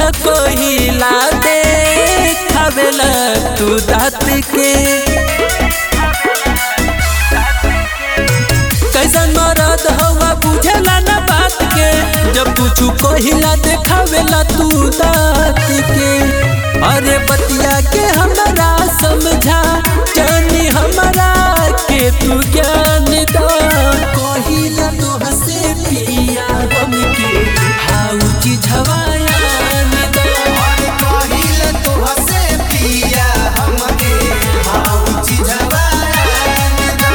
कहिला दे खावेला तू दात के कैसन मरद हवा बुझेला ना बात के जब कुछ कहिला देखावेला तू दात के अरे बतिया के हमरा समझा जानी हमरा के तू ज्ञान दा कहिला तो हसे पिया हमके हाउ चिझवाया दा और कहिल तोहसे पिया हमके भाऊ चिझवान दा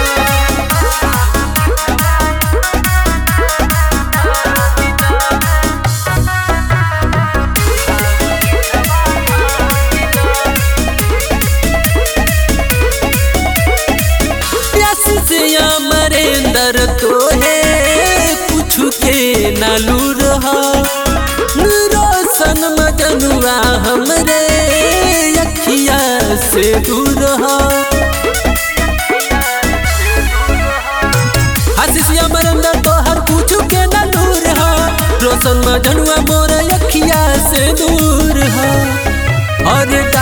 प्यास से अमरेंद्र तो है कुछ के नालू रहा रोशन मजनुआ हमरे अखिया से दूर रहा आशीष अमरेंद्र तो हर कुछ के नालू रहा रोशन मजनुआ मोर अखिया से दूर रहा और